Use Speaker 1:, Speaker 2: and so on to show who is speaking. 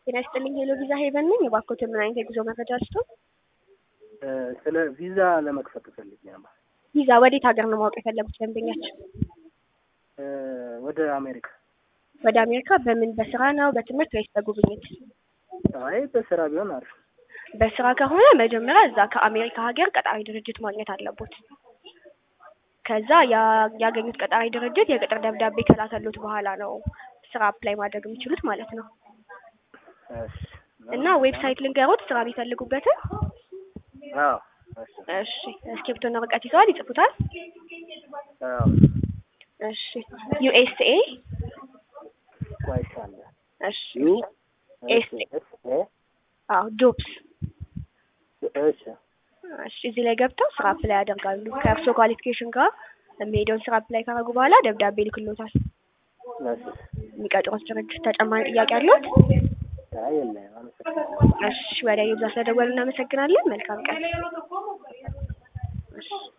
Speaker 1: ጤና ይስጥልኝ ሄሎ ቪዛ ሄቨን ነኝ። የባኮትን ምን አይነት የጉዞ መረጃ ስቶ
Speaker 2: ስለ ቪዛ ለመክፈት ፈልጌ ነበር።
Speaker 1: ቪዛ ወዴት ሀገር ነው ማወቅ የፈለጉት ደንበኛችን?
Speaker 2: ወደ አሜሪካ።
Speaker 1: ወደ አሜሪካ በምን በስራ ነው በትምህርት ወይስ በጉብኝት?
Speaker 2: አይ በስራ ቢሆን አሪፍ።
Speaker 1: በስራ ከሆነ መጀመሪያ እዛ ከአሜሪካ ሀገር ቀጣሪ ድርጅት ማግኘት አለቦት። ከዛ ያ- ያገኙት ቀጣሪ ድርጅት የቅጥር ደብዳቤ ከላከሉት በኋላ ነው ስራ አፕላይ ማድረግ የሚችሉት ማለት ነው።
Speaker 2: እሺ።
Speaker 1: እና ዌብሳይት ልንገሮት ስራ ቢፈልጉበትን።
Speaker 2: አዎ። እሺ።
Speaker 1: እሺ እስክሪብቶና ወረቀት ይዘዋል? ይጽፉታል?
Speaker 2: አዎ።
Speaker 1: እሺ ዩኤስኤ
Speaker 2: ዋይሻለ
Speaker 1: እሺ
Speaker 2: ዩ
Speaker 1: ኤስ
Speaker 2: ኤስ ኤ
Speaker 1: አዎ ጆብስ
Speaker 2: እሺ
Speaker 1: እሺ እዚህ ላይ ገብተው ስራ አፕላይ ያደርጋሉ። ከእርስዎ ኳሊፊኬሽን ጋር የሚሄደውን ስራ አፕላይ ካደረጉ በኋላ ደብዳቤ ይልክሎታል።
Speaker 2: እሺ።
Speaker 1: የሚቀጥሩት ድርጅት ተጨማሪ ጥያቄ አለዎት?
Speaker 2: አይ የለም። አመሰግናለሁ።
Speaker 1: እሺ ወደ ዩዛ ስለደወሉ እናመሰግናለን። መልካም ቀን። እሺ